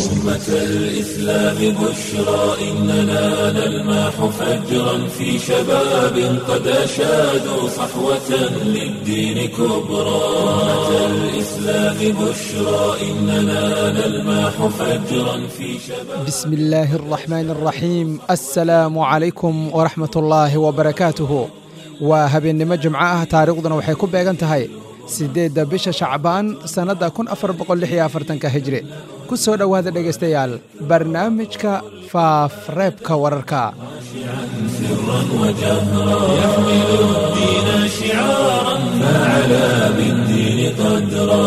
أمة الإسلام بشرى إننا نلمح فجرا في شباب قد أشادوا صحوة للدين كبرى أمة الإسلام بشرى إننا نلمح فجرا في شباب بسم الله الرحمن الرحيم السلام عليكم ورحمة الله وبركاته waa habeennimo jimco ah taariikhduna waxay ku beegan tahay siddeedda bisha shacbaan sannadda kun afar boqol lix iyo afartanka hijri ku soo dhowaada dhegaystayaal barnaamijka faafreebka wararka سرا وجهرا يحمل الدين شعارا فعلى بالدين قدرا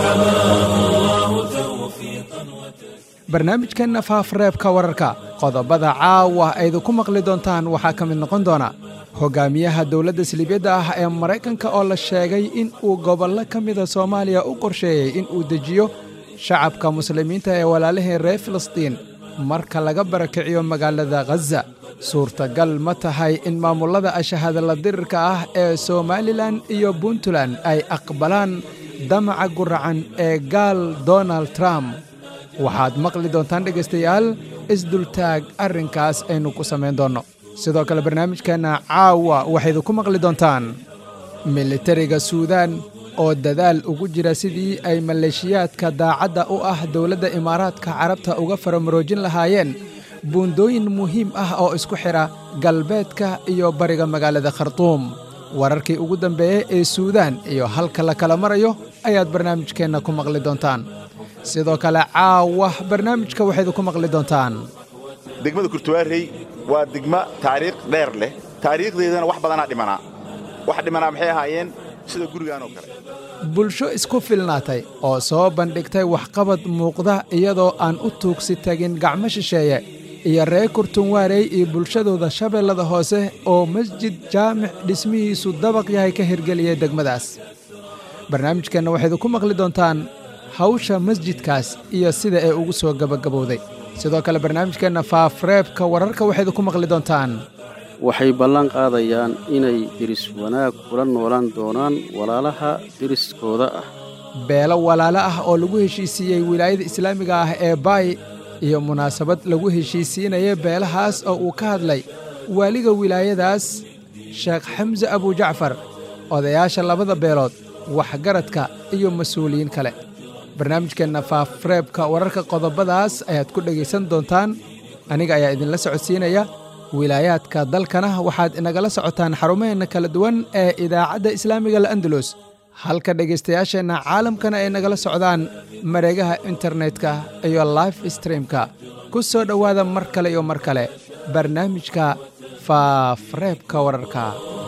فحماه الله توفيقا وتسليما barnaamijkeenna faafreebka wararka qodobada caawa aydu ku maqli doontaan waxaa ka mid noqon doona hogaamiyaha dowladda siliibyadda ah ee maraykanka oo la sheegay in uu gobollo ka mida soomaaliya u qorsheeyey in uu dejiyo shacabka muslimiinta ee walaalahii reer filistiin marka laga barakiciyo magaalada khaza suurtagal ma tahay in maamullada ashahadalla dirirka ah ee somalilan iyo puntland ay aqbalaan damaca guracan ee gaal donald trump waxaad maqli doontaan dhegaystayaal isdultaag arrinkaas aynu ku samayn doonno sidoo kale barnaamijkeenna caawa waxaydu ku maqli doontaan militariga suudaan oo dadaal ugu jira sidii ay maleeshiyaadka daacadda u ah dowladda imaaraadka carabta uga faramaroojin lahaayeen buundooyin muhiim ah oo isku xidha galbeedka iyo bariga magaalada khartuum wararkii ugu dambeeyey ee suudaan iyo halka la kala marayo ayaad barnaamijkeenna ku maqli doontaan sidoo kale caawa barnaamijka waxaydu ku maqli doontaan degmada kurtuwaarey waa degmo taariikh dheer leh taariikhdeedana wax badanaa dhimanaa wax dhimanaa maxay ahaayeen sida gurigaan oo kale bulsho isku filnaatay oo soo bandhigtay waxqabad muuqda iyadoo aan u tuugsi tagin gacmo shisheeye iyo reer kurtunwaarey iyo bulshadooda shabeellada hoose oo masjid jaamic dhismihiisu dabaq yahay ka hirgeliyey degmadaas barnaamijkeenna waxaydu ku maqli doontaan hawsha masjidkaas iyo sida ee ugu soo gebagabowday sidoo kale barnaamijkeenna faafreebka wararka waxaydu ku maqli doontaan waxay ballan qaadayaan inay diris wanaag kula noolaan doonaan walaalaha deriskooda ah beelo walaalo ah oo lagu heshiisiiyey wilaayada islaamiga ah ee baay iyo munaasabad lagu heshiisiinaya beelahaas oo uu ka hadlay waaliga wilaayadaas sheekh xamse abujacfar odayaasha labada beelood waxgaradka iyo mas-uuliyiin kale barnaamijkeenna faafreebka wararka qodobadaas ayaad ku dhegaysan doontaan aniga ayaa idinla socodsiinaya wilaayaadka dalkana waxaad inagala socotaan xarumaheenna kala duwan ee idaacadda islaamiga al'andalus halka dhegaystayaasheenna caalamkana ay nagala socdaan mareegaha internetka iyo life streamka ku soo dhowaada mar kale iyo mar kale barnaamijka faafreebka wararka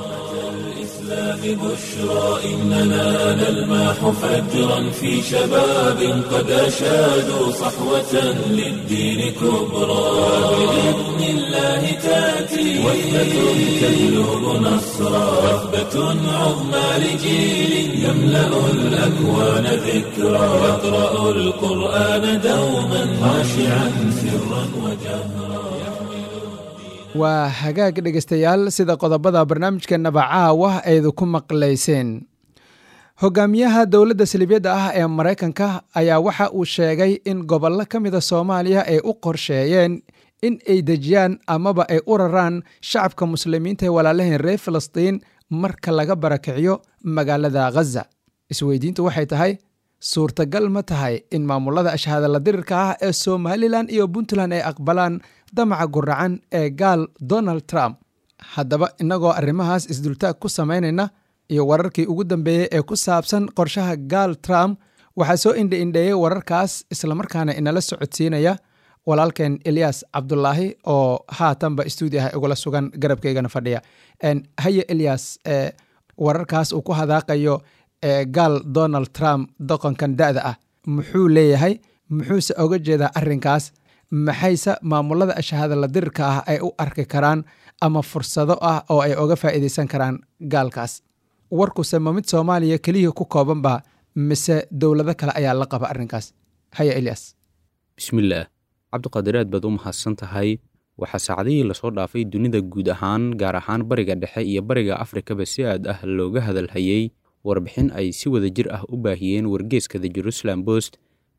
الإسلام بشرى إننا نلمح فجرا في شباب قد أشادوا صحوة للدين كبرى بإذن الله تأتي وثبة تجلب نصرا وثبة عظمى لجيل يملأ الأكوان ذكرى يقرأ القرآن دوما خاشعا سرا وجهرا waa hagaag dhegaystayaal sida qodobada barnaamijkeennaba caawa aydu ku maqlayseen hogaamiyaha dowladda siliibyadda ah ee maraykanka ayaa waxa uu sheegay in gobollo ka mida soomaaliya ay u qorsheeyeen in ay dejiyaan amaba ay u raraan shacabka muslimiinta ee walaalaheen reer filistiin marka laga barakiciyo magaalada khaza isweydiintu waxay tahay suurtagal ma tahay in maamulada ashahadalla dirirka ah ee somalilan iyo puntland ay aqbalaan damaca guracan ee gaal donald trump haddaba innagoo arrimahaas isdultaag ku samaynayna iyo wararkii ugu dambeeyey ee ku saabsan qorshaha gaal trump waxaa soo indha-indheeyey wararkaas islamarkaana inala socodsiinaya walaalkeen eliyas cabdulaahi oo haatanba stuudiaha igula sugan garabkaygana fadhiya haye eliyas wararkaas uu ku hadaaqayo gaal donald trump doqonkan da-da ah muxuu leeyahay muxuuse oga jeedaa arrinkaas maxayse maamulada ashahadalla dirirka ah ay u arki karaan ama fursado ah oo ay oga faa'iidaysan karaan gaalkaas warkuse ma mid soomaaliya keliya ku koobanba mise dowlado kale ayaa la qaba arrinkaas haya elias bismillaah cabdiqaadir aad baad u mahadsan tahay waxaa saacadihii lasoo dhaafay dunida guud ahaan gaar ahaan bariga dhexe iyo bariga afrikaba si aad ah looga hadalhayey warbixin ay si wada jir ah u baahiyeen wargeeska the jerusalem bost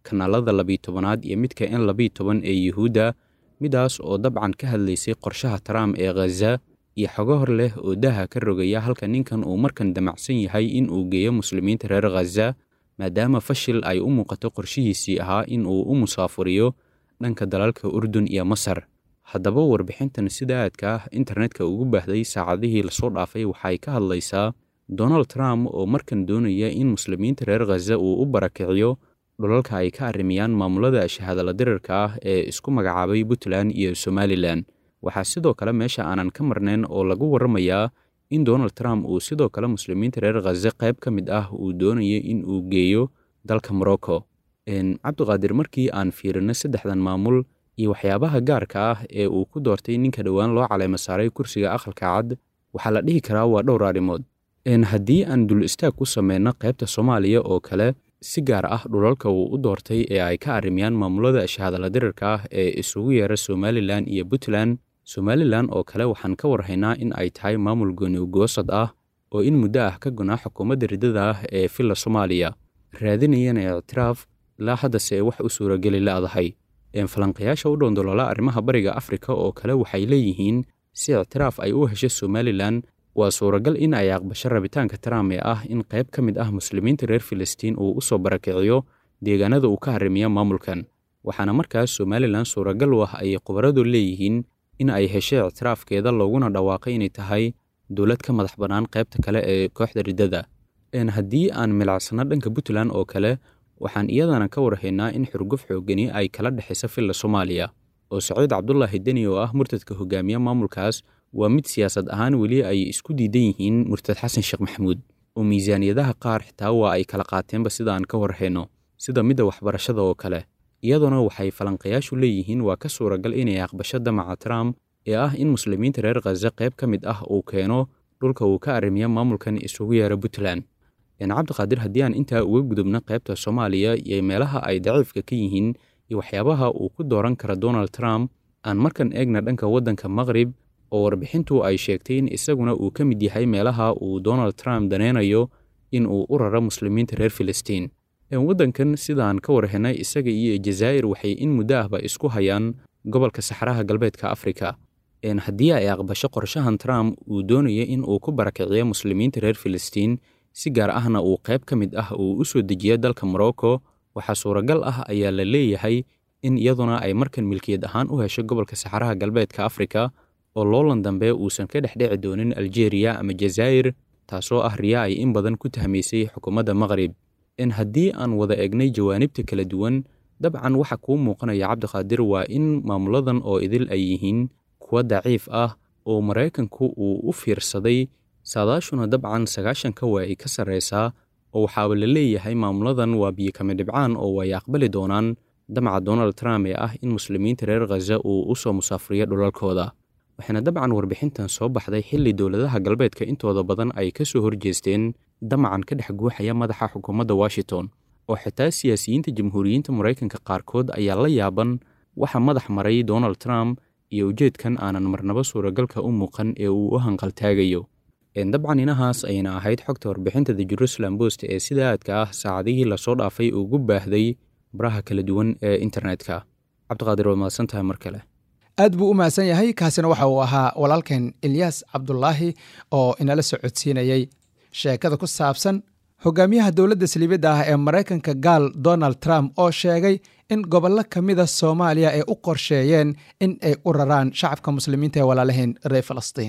kanaalada labiyi tobanaad iyo midka n labiyi toban ee yuhuudda midaas oo dabcan ka hadlaysay qorshaha trump ee khaza iyo xogo hor leh oo daaha ka rogaya halka ninkan uu markan damacsan yahay in uu geeyo muslimiinta reer khaza maadaama fashil ay u muuqato qorshihiisii ahaa in uu u musaafuriyo dhanka dalalka urdun iyo masar haddaba warbixintan sida aadka ah internetka ugu baahday saacadihii lasoo dhaafay waxay ka hadlaysaa donald trump oo markan doonaya in muslimiinta reer khaza uu u barakiciyo dhulalka ay ka arrimiyaan maamulada shahaadala dirirka ah ee isku magacaabay puntland iyo somalilan waxaa sidoo kale meesha aanan ka marnayn oo lagu warramayaa in donald trump uu sidoo kale muslimiinta reer khaza qayb ka mid ah uu doonayo in uu geeyo dalka morocco cabdiqaadir markii aan fiirino saddexdan maamul iyo waxyaabaha gaarka ah ee uu ku doortay ninka dhowaan loo caleema saaray kursiga aqalka cad waxaa la dhihi karaa waa dhowr arrimood haddii aan dul istaag ku sameyno qaybta soomaaliya oo kale si gaar ah dhulalka uu u doortay ee ay ka arrimiyaan maamulada shahaadala dirirka ah ee isugu yeera somalilan iyo puntland somalilan oo kale waxaan ka warhaynaa in ay tahay maamul goonigoosad ah oo in muddo ah ka gonaa xukuumadda riddada ah ee villa soomaaliya raadinayana ictiraaf ilaa haddase wax u suurageli la'dahay falanqayaasha u dhoondoloola arrimaha bariga afrika oo kale waxay leeyihiin si ictiraaf ay u hesho somalilan waa suuragal in ay aqbasho rabitaanka trump ee ah in qayb ka mid ah muslimiinta reer filistiin uu u soo barakiciyo deegaanada uu ka harrimiya maamulkan waxaana markaas somalilan suuragal u ah ay khubaradu leeyihiin in ay hesho ictiraafkeeda looguna dhawaaqay inay tahay dowlad ka madax bannaan qaybta kale ee kooxda riddada haddii aan milicsano dhanka puntland oo kale waxaan iyadana ka warhaynaa in xurguf xoogani ay kala dhexaysa villa soomaaliya oo saciid cabdulaahi deni oo ah murtadka hogaamiya maamulkaas waa mid siyaasad ahaan weli ay isku diidan yihiin murtad xasan sheekh maxamuud oo miisaaniyadaha qaar xitaa waa ay kala qaateenba sida aan ka warhayno sida midda waxbarashada oo kale iyaduna waxay falanqayaashu leeyihiin waa ka suuragal inay aqbasho damaca trump ee ah in muslimiinta reer khaza qayb ka mid ah uu keeno dhulka uu ka arrimiya maamulkan isugu yeera puntland cabdiqaadir haddii aan intaa uga gudubno qaybta soomaaliya iyo meelaha ay daciifka ka yihiin iyo waxyaabaha uu ku dooran kara donald trump aan markan eegna dhanka waddanka maqrib oo warbixintu ay sheegtay in isaguna uu ka mid yahay meelaha uu donald trump daneynayo in uu u raro muslimiinta reer filistiin waddankan sidaan ka warhenay isaga iyo jazaa'ir waxay in muddo ahba isku hayaan gobolka saxaraha galbeedka afrika haddii ay aqbasho qorshahan trump uu doonayo in uu ku barakiciyo muslimiinta reer filistiin si gaar ahna uu qayb ka mid ah uu u soo dejiyo dalka morocco waxaa suuragal ah ayaa la leeyahay in iyaduna ay markan milkiyad ahaan u hesho gobolka saxaraha galbeedka afrika oo loolan dambe uusan ka dhexdheci doonin aljeeriya ama jazaa'ir taasoo ah riya ay in badan ku tahmaysay xukuumadda maqrib in haddii aan wada egnay jawaanibta kala duwan dabcan waxa kuu muuqanaya cabdiqaadir waa in maamuladan oo idil ay yihiin kuwa daciif ah oo maraykanku uu u fiirsaday saadaashuna dabcan sagaashanka waa ay ka sarraysaa oo waxaaba la leeyahay maamuladan waa biyo kama dhibcaan oo way aqbali doonaan damaca donald trump ee ah in muslimiinta reer khaza uu u soo musaafriyo dhulalkooda waxaana dabcan warbixintan soo baxday xilli dowladaha galbeedka intooda badan ay ka soo horjeesteen damacan ka dhex guuxaya madaxa xukuumadda washington oo xitaa siyaasiyiinta jamhuuriyiinta maraykanka qaarkood ayaa la yaaban waxa madax maray donald trump iyo ujeedkan aanan marnaba suuragalka u muuqan ee uu u hanqaltaagayo dabcan inahaas ayna ahayd xogta warbixinta the jerusalem post ee sida aadka ah saacadihii lasoo dhaafay ugu baahday baraha kala duwan ee internetka cabdiqaadir waa mahadsan tahay mar kale aad buu u mahadsan yahay kaasina waxa uu ahaa walaalkeen ilyaas cabdulaahi oo inala socodsiinayey sheekada ku saabsan hogaamiyaha dowladda saliibadda ah ee maraykanka gaal donald trump oo sheegay in gobollo ka mida soomaaliya ay u qorsheeyeen in ay u raraan shacabka muslimiinta ee walaalaheen reer falastiin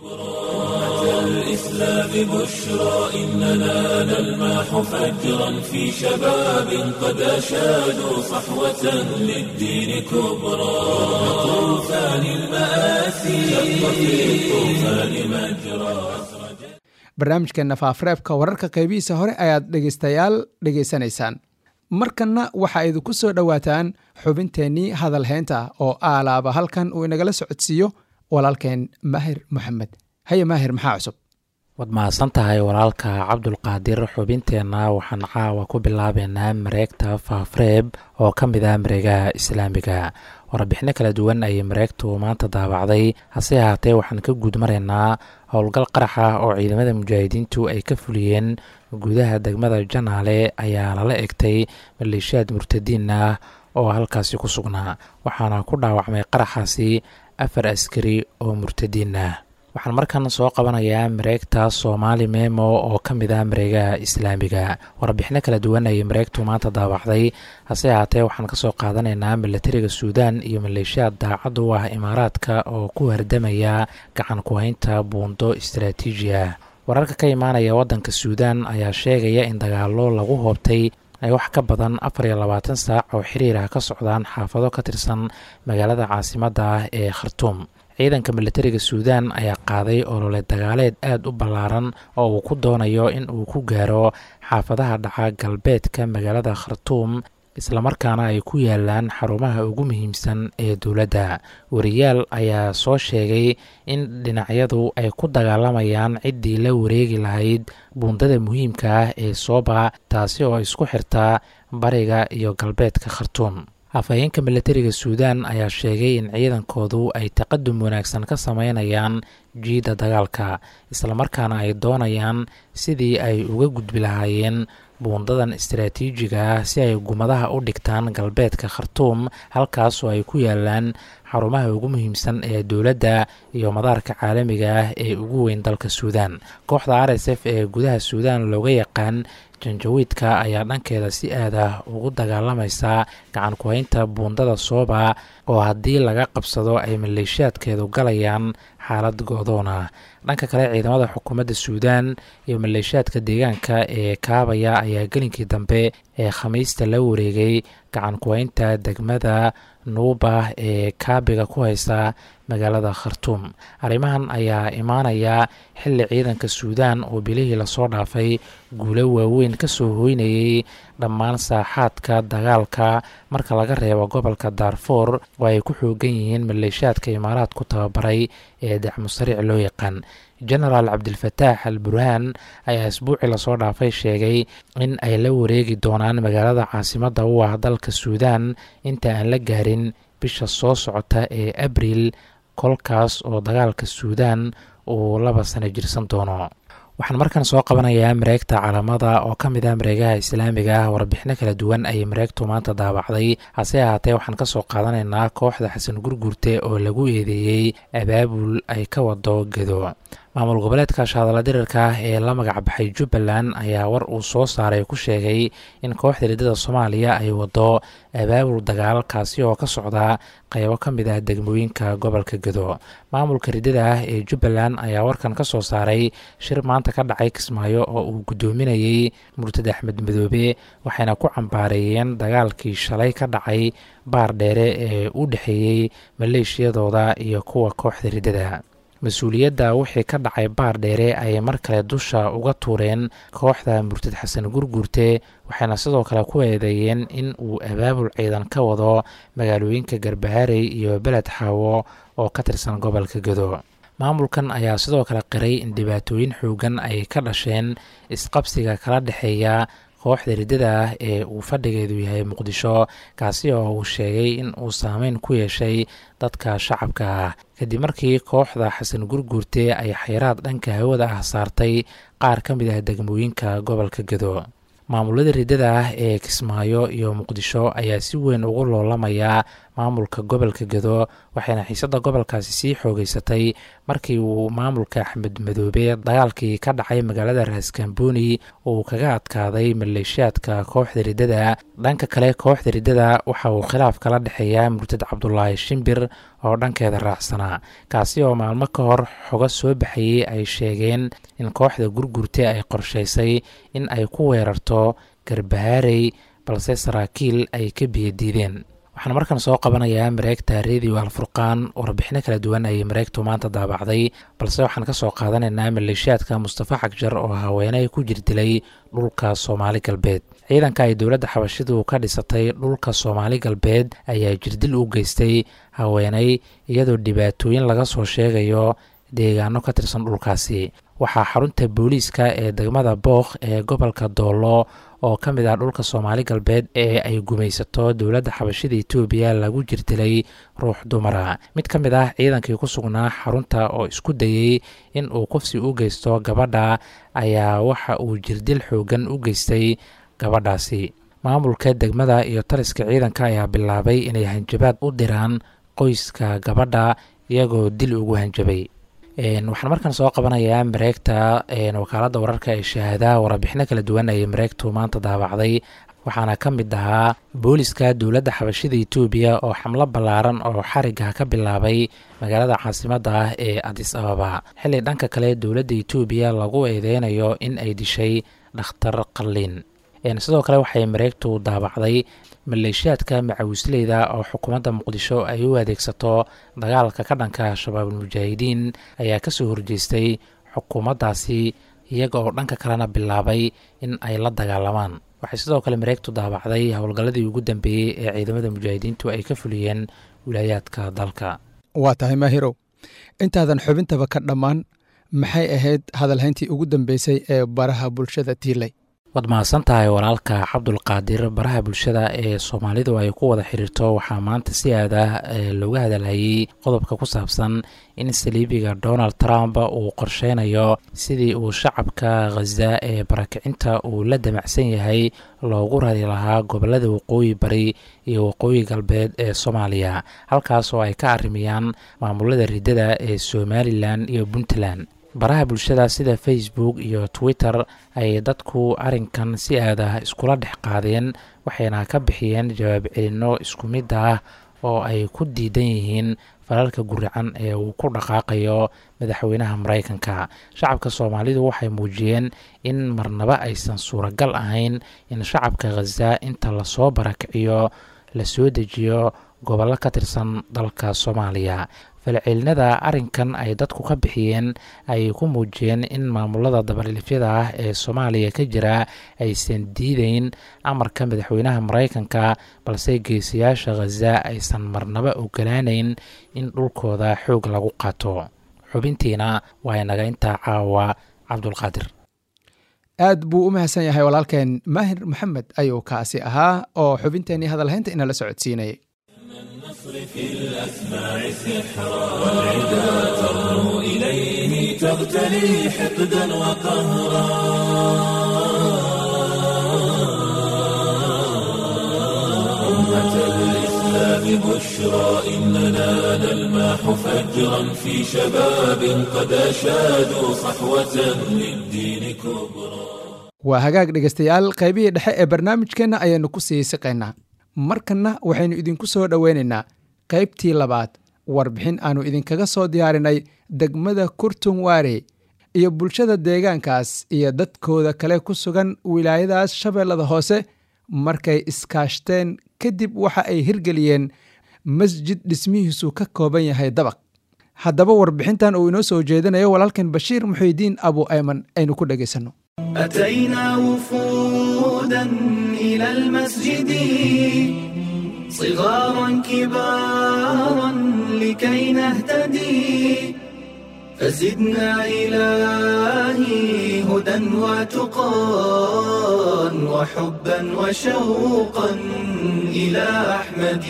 الإسلام بشرى إننا نلمح فجرا في شباب قد أشادوا صحوة للدين كبرى طوفان المآسي شق في الطوفان مجرى barnaamijkeenna faafareebka wararka qaybihiisa hore ayaad dhegaystayaal dhegaysanaysaan markanna waxaa idinku soo dhowaataan xubinteennii hadalhaynta oo aalaaba halkan uu inagala socodsiiyo walaalkeen maahir moxamed haye maahir maxaa cusub waad mahadsan tahay walaalka cabdulqaadir xubinteenna waxaan caawa ku bilaabeynaa mareegta faafreeb oo ka mid ah mareegaha islaamiga warbixino kala duwan ayay mareegtu maanta daabacday hase ahaatee waxaan ka guud maraynaa howlgal qarax ah oo ciidamada mujaahidiintu ay ka fuliyeen gudaha degmada janaale ayaa lala egtay maleeshiyaad murtadiin ah oo halkaasi ku sugnaa waxaana ku dhaawacmay qaraxaasi afar askari oo murtadiin ah waxaan markan soo qabanayaa mareegta soomaali memo oo ka mid ah mareegaha islaamiga warbixino kala duwan ayay mareegtu maanta daawacday hase ahaatee waxaan kasoo qaadanaynaa milatariga suudaan iyo maleeshiyaad daacad u ah imaaraadka oo ku hardamaya gacan ku-haynta buundo istaraatiiji ah wararka ka imaanaya waddanka suudaan ayaa sheegaya in dagaalo lagu hoobtay ay wax ka badan afar iyo labaatan saac oo xiriir ah ka socdaan xaafado ka tirsan magaalada caasimadda ah ee khartuum ciidanka milatariga suudaan ayaa qaaday olole dagaaleed aada u ballaaran oo uu ku doonayo in uu ku gaaro xaafadaha dhaca galbeedka magaalada khartuum islamarkaana ay ku yaalaan xarumaha ugu muhiimsan ee dowladda wariyaal ayaa soo sheegay in dhinacyadu ay ku dagaalamayaan ciddii la wareegi lahayd buundada muhiimka ah ee sooba taasi oo isku xirtaa bariga iyo galbeedka khartuum afhayeenka milatariga suudaan ayaa sheegay in ciidankoodu ay taqadum wanaagsan ka sameynayaan jiidda dagaalka islamarkaana ay doonayaan sidii ay uga gudbi lahaayeen buundadan istaraatiijiga ah si ay gumadaha u dhigtaan galbeedka khartuum halkaasoo ay ku yaalaan xarumaha ugu muhiimsan ee dowladda iyo madaarka caalamiga ah ee ugu weyn dalka suudaan kooxda r s f ee gudaha suudaan looga yaqaan janjawiidka ayaa dhankeeda si aad ah ugu dagaalamaysa gacan ku-haynta buundada sooba oo haddii laga qabsado ay maleeshiyaadkeedu galayaan xaalad go-doona dhanka kale ciidamada xukuumadda suudaan iyo maleeshiyaadka deegaanka ee kaabaya ayaa gelinkii dambe ee khamiista la wareegay gacan ku-haynta degmada nuuba ee kaabiga ku haysa magaalada khartuum arrimahan ayaa imaanaya xilli ciidanka suudaan oo bilihii lasoo dhaafay guulo waaweyn ka soo hoynayay dhammaan saaxaadka dagaalka marka laga reebo gobolka daarfour oo ay ku xoogan yihiin maleeshiyaadka imaaraad ku tababaray ee dacmusariic loo yaqaan genaraal cabdilfataax al burhaan ayaa isbuucii lasoo dhaafay sheegay in ay la wareegi doonaan magaalada caasimadda u ah dalka suudaan inta aan la gaarin bisha soo socota ee abriil kolkaas oo dagaalka suudaan uu laba sano jirsan doono waxaan markan soo qabanayaa mareegta calamada oo ka mid ah mareegaha islaamiga ah warbixino kala duwan ayay mareegtu maanta daabacday hase ahaatee waxaan kasoo qaadanaynaa kooxda xasan gurgurte oo lagu eedeeyey abaabul ay ka wado gedo maamul goboleedka shahadala dirirka ah ee la magac baxay jubbaland ayaa war uu soo saaray ku sheegay in kooxda riddada soomaaliya ay wado abaabul dagaal kaasi oo ka socda qaybo ka mid ah degmooyinka gobolka gedo maamulka riddada ah ee jubbaland ayaa warkan ka soo saaray shir maanta ka dhacay kismaayo oo uu guddoominayey murtad axmed madoobe waxayna ku cambaareeyeen dagaalkii shalay ka dhacay baar dheere ee u dhexeeyey maleeshiyadooda iyo kuwa kooxda riddada mas-uuliyadda wixii ka dhacay baar dheere ayay mar kale dusha uga tuureen kooxda murtad xasan gurgurte waxayna sidoo kale ku eedeeyeen in uu abaabul ciidan ka wado magaalooyinka garbaharey iyo beled xaawo oo ka tirsan gobolka gedo maamulkan ayaa sidoo kale qiray in dhibaatooyin xoogan ay ka dhasheen isqabsiga kala dhexeeya kooxda riddada ah ee uu fadhigeedu yahay muqdisho kaasi oo uu sheegay in uu saameyn ku yeeshay dadka shacabka ah kadib markii kooxda xasan gurguurte ay xayraad dhanka hawada ah saartay qaar ka mid ah degmooyinka gobolka gedo maamulada riddada ah ee kismaayo iyo muqdisho ayaa si weyn ugu loolamaya maamulka gobolka gedo waxayna xiisadda gobolkaasi sii xoogeysatay markii uu maamulka axmed madoobe dagaalkii ka dhacay magaalada raaskambooni uu kaga adkaaday maleeshiyaadka kooxda riddada dhanka kale kooxda riddada waxa uu khilaaf kala dhexeeyaa murtad cabdulaahi shimbir oo dhankeeda raacsanaa kaasi oo maalmo ka hor xogo soo baxayey ay sheegeen in kooxda gurgurte ay qorshaysay in ay ku weerarto garbahaarey balse saraakiil ay ka biyadiideen waxaan markan soo qabanayaa mareegta radio alfurqaan warbixino kala duwan ayay mareegtu maanta daabacday balse waxaan ka soo qaadanaynaa maleeshiyaadka mustafa xagjar oo haweeney ku jirdilay dhulka soomaali galbeed ciidanka ay dowladda xabashidu ka dhisatay dhulka soomaali galbeed ayaa jirdil u geystay haweeney iyadoo dhibaatooyin laga soo sheegayo deegaano ka tirsan dhulkaasi waxaa xarunta booliiska ee degmada bookh ee gobolka doolo oo ka mid ah dhulka soomaali galbeed ee ay gumaysato dowladda xabashida etoobiya lagu jirtilay ruux dumara mid ka mid ah ciidankii ku sugnaa xarunta oo isku dayey in uu kufsi u geysto gabadha ayaa waxa uu jirdil xoogan u geystay gabadhaasi maamulka degmada iyo taliska ciidanka ayaa bilaabay inay hanjabaad u diraan qoyska gabadha iyagoo dil ugu hanjabay waxaan markaan soo qabanayaa mareegta wakaaladda wararka ee shahaada warbixino kala duwan ayay mareegtu maanta daabacday waxaana ka mid ahaa booliska dowladda xabashida etoobiya oo xamlo ballaaran oo xariga ka bilaabay magaalada caasimadda ah ee adis ababa xilli dhanka kale dowladda etoobiya lagu eedeynayo in ay dishay dhakhtar qalliin sidoo kale waxay mareegtu daabacday maleeshiyaadka macawisleyda oo xukuumadda muqdisho ay u adeegsato dagaalka ka dhanka shabaabul mujaahidiin ayaa kasoo horjeestay xukuumaddaasi iyaga oo dhanka kalena bilaabay in ay la dagaalamaan waxay sidoo kale mareegtu daabacday howlgalladii ugu dambeeyey ee ciidamada mujaahidiintu ay ka fuliyeen wilaayaadka dalka waa tahay maahirow intaadan xubintaba ka dhammaan maxay ahayd hadalhayntii ugu dambeysay ee baraha bulshada tiilay waad mahadsan tahay walaalka cabdulqaadir baraha bulshada ee soomaalidu ay ku wada xiriirto waxaa maanta si aad ah looga hadalhayey qodobka ku saabsan in saliibiga donald trump uu qorsheynayo sidii uu shacabka khaza ee barakicinta uu la damacsan yahay loogu rari lahaa gobolada waqooyi bari iyo waqooyi galbeed ee soomaaliya halkaas oo ay ka arrimiyaan maamulada riddada ee somalilan iyo puntland baraha bulshada sida facebook iyo twitter ay dadku arrinkan si aad ah iskula dhex qaadeen waxayna ka bixiyeen jawaab celinno isku mid ah oo ay ku diidan yihiin falalka guracan ee uu ku dhaqaaqayo madaxweynaha maraykanka shacabka soomaalidu waxay muujiyeen in marnaba aysan suuragal ahayn in shacabka khaza inta lasoo barakiciyo la soo dejiyo gobollo ka tirsan dalka soomaaliya falcelinada arrinkan ay dadku ka bixiyeen ayay ku muujiyeen in maamulada dabalilifyada ah ee soomaaliya ka jira aysan diideyn amarka madaxweynaha maraykanka balse geesayaasha khaza aysan marnaba ogolaanayn in dhulkooda xoog lagu qaato xubintiina waa inaga intaa caawa cabdulqaadir aad buu u mahadsan yahay walaalkeen maahir maxamed ayuu kaasi ahaa oo xubinteenii hadalhaynta inala socodsiinayay في الأسماع سحرا والعدا ترنو إليه تغتلي حقدا وقهرا أمة الإسلام بشرى إننا نلماح فجرا في شباب قد أشادوا صحوة للدين كبرى waa hagaag dhegaystayaal qaybihii dhexe ee barnaamijkeenna ayaynu ku sii siqaynaa markanna waxaynu idinku soo dhoweynaynaa qaybtii labaad warbixin aannu idinkaga soo diyaarinay degmada kurtun waare iyo bulshada deegaankaas iyo dadkooda kale ku sugan wilaayadaas shabeellada hoose markay iskaashteen kadib waxa ay hirgeliyeen masjid dhismihiisu ka kooban yahay dabaq haddaba warbixintan uu inoo soo jeedinayo walaalkan bashiir muxiidiin abu ayman aynu ku dhegaysanno أتينا وفودا إلى المسجد صغارا كبارا لكي نهتدي فزدنا إلهي هدى وتقى وحبا وشوقا إلى أحمد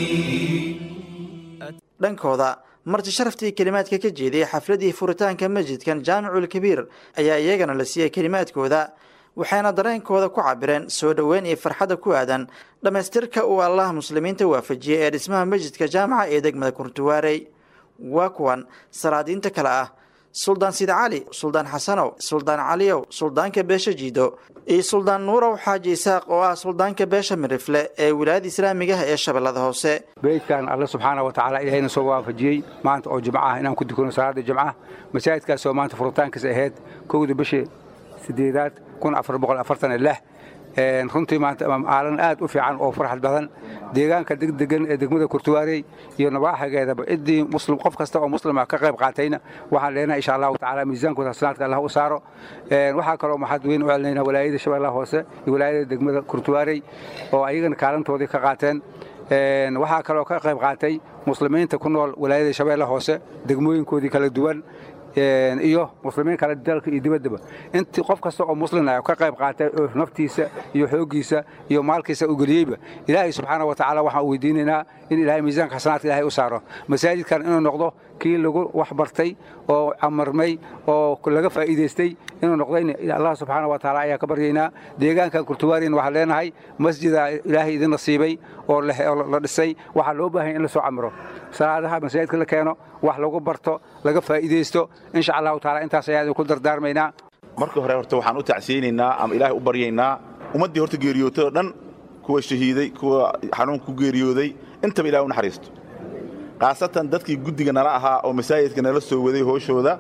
dhankooda marti sharaftii kelimaadka ka jeediyey xafladii furitaanka masjidkan jaamicul kabiir ayaa iyagana la siiyey kelimaadkooda waxayna dareenkooda ku cabireen soo dhoweyn iyo farxadda ku aadan dhammaystirka uu allaha muslimiinta waafajiyey ee dhismaha masjidka jaamaca ee degmada kurtuwaarey waa kuwan salaadiinta kale ah suldaan sida cali suldaan xasanow suldaan caliyow suldaanka beesha jiido iyo suldaan nuurow xaaji isaaq oo ah suldaanka beesha mirifle ee wilaayada islaamigaha ee shabeellada hoose beydkan alle subxaana wa tacaala ilahayna soo waafajiyey maanta oo jimco ah inaan ku tukano salaada jimcaha masaajidkaasoo maanta furitaankiis ahayd kowda bishii sideedaad kun afar boqol afartan lix runtii maanta aalan aad u fiican oo farxad badan deegaanka degdegan ee degmada kurtuwaarey iyo nabaaxigeedaba ciddii muslim qof kasta oo muslima ka qayb qaatayna waxaan leenahay insha allahu tacaala miisaankooda hasanaadka allah u saaro waxaa kaloo maxad weyn u celinayna walaayada shabeellaha hoose iyo walaayada degmada kurtuwaarey oo ayagana kaalintoodii ka qaateen waxaa kaloo ka qayb qaatay muslimiinta ku nool walaayada shabeellaha hoose degmooyinkoodii kala duwan iyo muslimiin kale dalka iyo dibaddaba intii qof kasta oo muslin ah ka qayb qaatay oo naftiisa iyo xooggiisa iyo maalkiisa u geliyeyba ilaahay subxaana wa tacaala waxaan u weydiinaynaa in ilaahay miisaanka xasanaadka ilaahay u saaro masaajidkan inuu noqdo kii lagu wax bartay oo camarmay oo laga faa'iidaystay inuu noqdayna allah subxaana wa tacaala ayaa ka baryaynaa deegaankan kurtuwaariin waxaan leenahay masjida ilaahay idin nasiibay oo la dhisay waxaa loo baahanya in la soo camiro salaadaha masaajidka la keeno wax lagu barto laga faa'iidaysto insha allahu taala intaas ayaa idinku dardaarmaynaa marka hore horta waxaan u tacsiyeynaynaa ama ilaahay u baryaynaa ummaddii horta geeriyootay oo dhan kuwa shahiiday kuwa xanuunka ku geeriyooday intaba ilahay u naxariisto khaasatan dadkii guddiga nala ahaa oo masaajidka nala soo waday hooshooda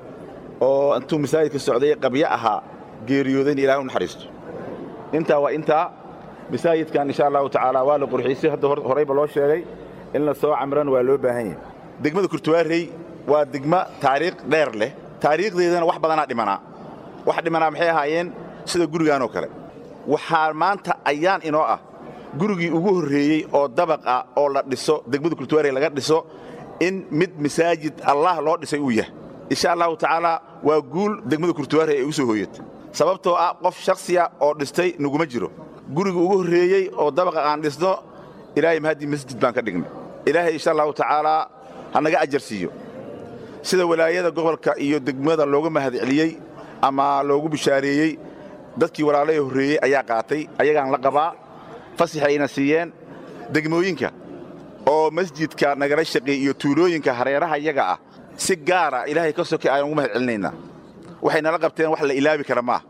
oo intuu masaajidka socday qabyo ahaa geeriyoodayna ilahay u naxariisto intaa waa intaa masaajidkan insha allahu tacaala waa la qurxiisay hadda horayba loo sheegay in la soo camrana waa loo baahan yahay degmada kurtuwaarey waa degmo taariikh dheer leh taariikhdeedana wax badanaa dhimanaa wax dhimanaa maxay ahaayeen sida gurigaan oo kale waxaa maanta ayaan inoo ah gurigii ugu horreeyey oo dabaq ah oo la dhiso degmada kurtuwaarey laga dhiso in mid masaajid allah loo dhisay uu yahay insha allahu tacaala waa guul degmada kurtuwaarey ay u soo hooyatay sababtoo ah qof shakhsiya oo dhistay naguma jiro gurigii ugu horreeyey oo dabaqa aan dhisno ilaahay mahadii masjid baan ka dhignay ilaahay insha allahu tacaalaa ha naga ajar siiyo sida walaayada gobolka iyo degmada looga mahad celiyey ama loogu bishaareeyey dadkii walaalahii horreeyey ayaa qaatay ayagaan la qabaa fasaxayna siiyeen degmooyinka oo masjidka nagala shaqeey iyo tuulooyinka hareeraha iyaga ah si gaara ilaahay ka sokay ayaan ugu mahad celinaynaa waxay nala qabteen wax la ilaabi kara maaha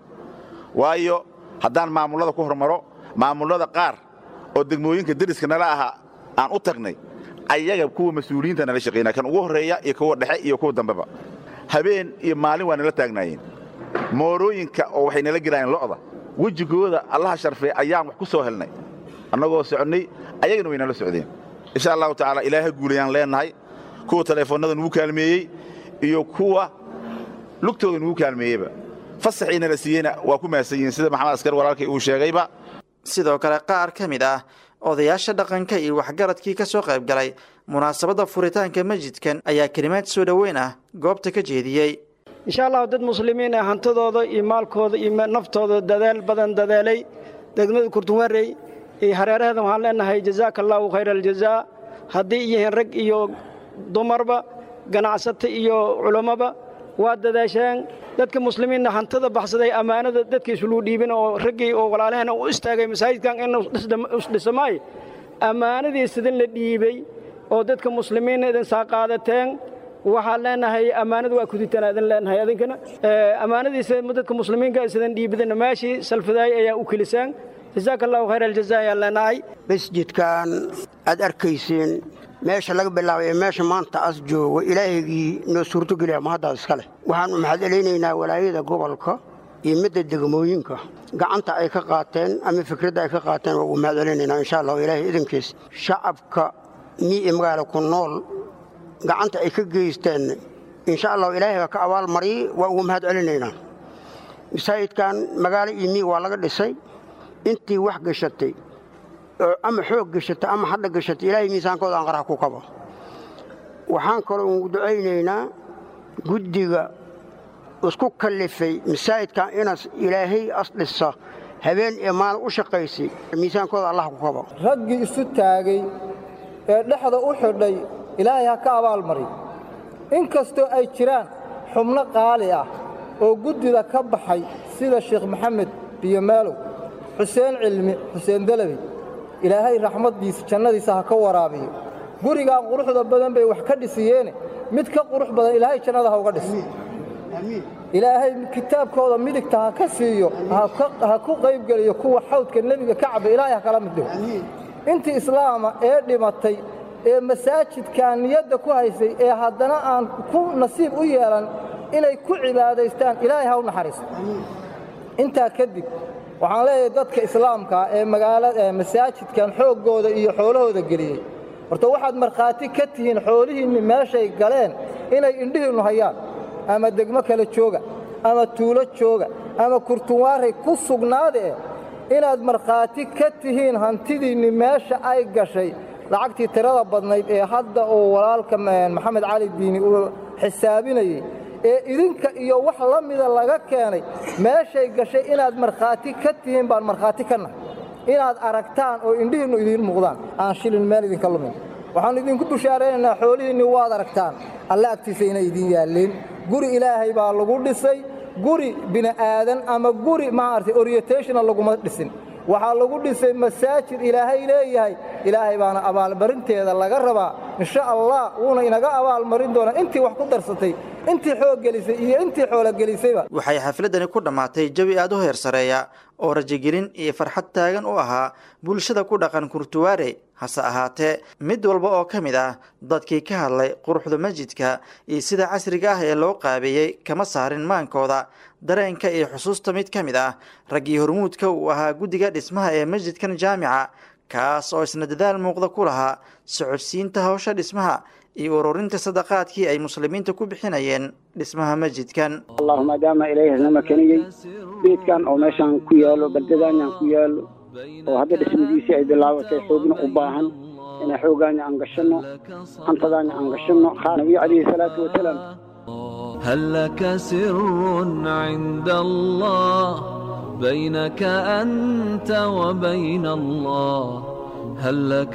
waayo haddaan maamullada ku hormaro maamullada qaar oo degmooyinka deriska nala ahaa aan u tagnay ayaga kuwa mas-uuliyiinta nala shaqaynaa kan ugu horreeya iyo kuwa dhexe iyo kuwa dambeba habeen iyo maalin waa nala taagnaayeen moorooyinka oo waxay nala gelaayeen lo'da wejigooda allaha sharfee ayaan wax ku soo helnay annagoo soconnay ayagana way nala socdeen insha allahu tacaala ilaaha guulayaan leennahay kuwa taleefonnada nugu kaalmeeyey iyo kuwa lugtooda nugu kaalmeeyeyba fasaxii nala siiyeyna waa ku mahadsan yihiin sida maxamed askar walaalkay uu sheegayba sidoo kale qaar ka mid ah odayaasha dhaqanka iyo waxgaradkii ka soo qayb galay munaasabadda furitaanka masjidkan ayaa kelimaad soo dhoweyn ah goobta ka jeediyey insha allahu dad muslimiin ah hantidooda iyo maalkooda iyo naftooda dadaal badan dadaalay degmada kurtunwarey iyo hareeraheeda waxaan leenahay jazaaka allaahu khayra aljazaa haddii yihiin rag iyo dumarba ganacsato iyo culammaba waa dadaasheen dadka muslimiinna hantida baxsaday ammaanada dadka isuluu dhiibin oo raggii oo walaalaheenna u istaagay masaajidkan inuu dhisamaay ammaanadii sidin la dhiibey oo dadka muslimiinna idin saa qaadateen waxaan leenahay ammaanada waa kuditaan idin leenahay adinkana ammaanadiisa dadka muslimiinka sidan dhiibidana meeshii salfadaay ayaa u kelisaan jazaaka allahu khayr aljaza ayaan leenahay masjidkan aad arkayseen meesha laga bilaabay ee meesha maanta as joogo ilaahaygii noo suurtogeliya mahaddaas iska leh waxaannu maxad celaynaynaa walaayada gobolka iyo midda degmooyinka gacanta ay ka qaateen ama fikradda ay ka qaateen waa ugu mahad celinaynaa insha allahu ilaahay idankiis shacabka mii iyo magaala ku nool gacanta ay ka geysteen insha allahu ilaahay baa ka abaal mariyey waa ugu mahad celinaynaa masaajidkan magaalo iyo mii waa laga dhisay intii wax gashatay ama xoog gashata ama hadha gashata ilaahay miisaankooda aan qarax ku kabo waxaan kaloo ugu ducaynaynaa guddiga isku kallifay masaajidkan inas ilaahay asdhisa habeen iyo maalin u shaqaysay miisaankooda allah ku kabo raggii isu taagay ee dhexda u xidhay ilaahay ha ka abaalmari in kastoo ay jiraan xubno qaali ah oo guddida ka baxay sida sheekh maxamed biyomaalow xuseen cilmi xuseen dalabi ilaahay raxmaddiisa jannadiisa ha ka waraabiyo gurigaan quruxda badan bay wax ka dhisiyeene mid ka qurux badan ilaahay jannada ha uga dhis ilaahay kitaabkooda midigta ha ka siiyo ha ku qaybgeliyo kuwa xawdka nebiga ka caba ilaahay ha kala mid dhigo intii islaama ee dhimatay ee masaajidkan niyadda ku haysay ee haddana aan ku nasiib u yeelan inay ku cibaadaystaan ilaahay ha u naxariisto intaa kadib waxaan leeyahay dadka islaamkaa ee magaalada masaajidkan xooggooda iyo xoolahooda geliyey horta waxaad markhaati ka tihiin xoolihiinni meeshay galeen inay indhihiinnu hayaan ama degmo kale jooga ama tuulo jooga ama kurtunwaaray ku sugnaadee inaad markhaati ka tihiin hantidiinni meesha ay gashay lacagtii tirada badnayd ee hadda uu walaalka maxamed cali diini uu xisaabinayey ee idinka iyo wax la mida laga keenay meeshay gashay inaad markhaati ka tihiin baan markhaati ka nahay inaad aragtaan oo indhihiinnu idiin muuqdaan aan shilin meel idinka lumin waxaannu idinku bushaaraynaynaa xoolihiinni waad aragtaan alle agtiisa inay idiin yaalliin guri ilaahay baa lagu dhisay guri bini'aadan ama guri maaragtay orientationa laguma dhisin waxaa lagu dhisay masaajid ilaahay leeyahay ilaahay baana abaalmarinteeda laga rabaa insha allah wuuna inaga abaalmarin doonaa intii wax ku darsatay intii xoog gelisay iyo intii xoolo gelisayba waxay xafladdani ku dhammaatay jawi aad u heer sareeya oo rajogelin iyo farxad taagan u ahaa bulshada ku dhaqan kurtuwaare hase ahaatee mid walba oo ka mid ah dadkii ka hadlay quruxda masjidka iyo sida casriga ah ee loo qaabeeyey kama saarin maankooda dareenka iyo xusuusta mid ka mid ah raggii hormuudka uu ahaa guddiga dhismaha ee masjidkan jaamica kaas oo isna dadaal muuqda ku lahaa socodsiinta hawsha dhismaha iyo ururinta sadaqaadkii ay muslimiinta ku bixinayeen dhismaha masjidkan allahu maadaama ilaahay hasna makaniyey beedkan oo meeshaan ku yaalo baldadanyan ku yaalo oo hadda dhismadiisii ay bilaabatay xoogna u baahan inay xoogaanya aan gashanno hantadaanya aan gashanno nabiga calayhi salaatu wasalaam هل لك سر عند الله بينك أنت وبين الله هل لك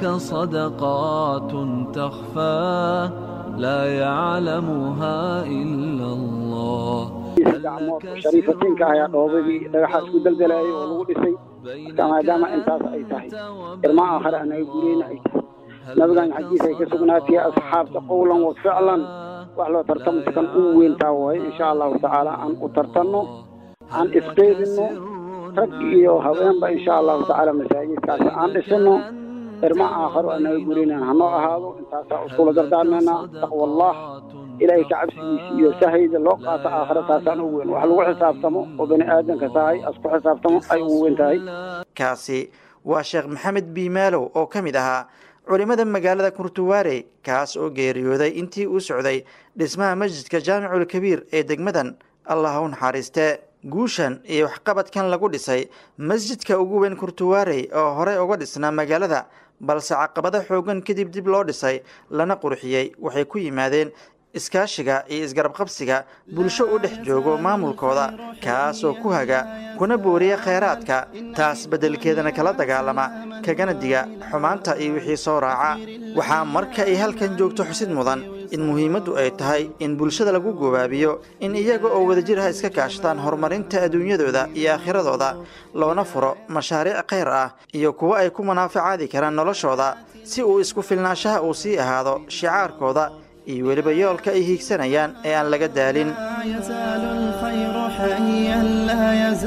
صدقات تخفى لا يعلمها إلا الله gacmood shariifatiinka ayaa dhoobadii dhagaxa isku daldalayay oo lagu dhisay marka maadaama intaas ay tahay irma aakhare anaga gureyna ay tahay nabigan xaggiisa ay ka sugnaatay asxaabta qowlan wa ficlan wax loo tartamkan u weyntaa waaye insha allahu tacaala aan u tartanno aan isqeybinno rag iyo haweenba insha allahu tacaala masaajidkaasi aan dhisino irma aakharo anaga gureynan hanoo ahaado intaasaa iskula dardaarmeynaa taqwa allah ilaahay ka cabsigiisa iyo sahayda loo qaato aakhira taasaan ugu weyn wax lagu xisaabtamo oo bani aadanka tahay asku xisaabtamo ay ugu weyn tahay kaasi waa sheekh maxamed biimaalow oo ka mid ahaa culimmada magaalada kurtuwaare kaas oo geeriyooday intii uu socday dhismaha masjidka jaamicul kabiir ee degmadan allah u naxariiste guushan iyo waxqabadkan lagu dhisay masjidka ugu weyn kurtuwaarey oo horey uga dhisnaa magaalada balse caqabado xoogan kadib dib loo dhisay lana qurxiyey waxay ku yimaadeen iskaashiga iyo isgarabqabsiga bulsho u dhex joogo maamulkooda kaas oo ku haga kuna booriya khayraadka taas beddelkeedana kala dagaalama kagana diga xumaanta iyo wixii soo raaca waxaa marka ay halkan joogto xusid mudan in muhiimaddu ay tahay in bulshada lagu gobaabiyo in iyaga oo wadajir ah iska kaashtaan horumarinta adduunyadooda iyo aakhiradooda loona furo mashaariic khayr ah iyo kuwo ay ku munaafacaadi karaan noloshooda si uu isku filnaanshaha uu sii ahaado shicaarkooda iyo weliba yoolka ay hiigsanayaan ee aan laga daalin يزال الخير حيا لا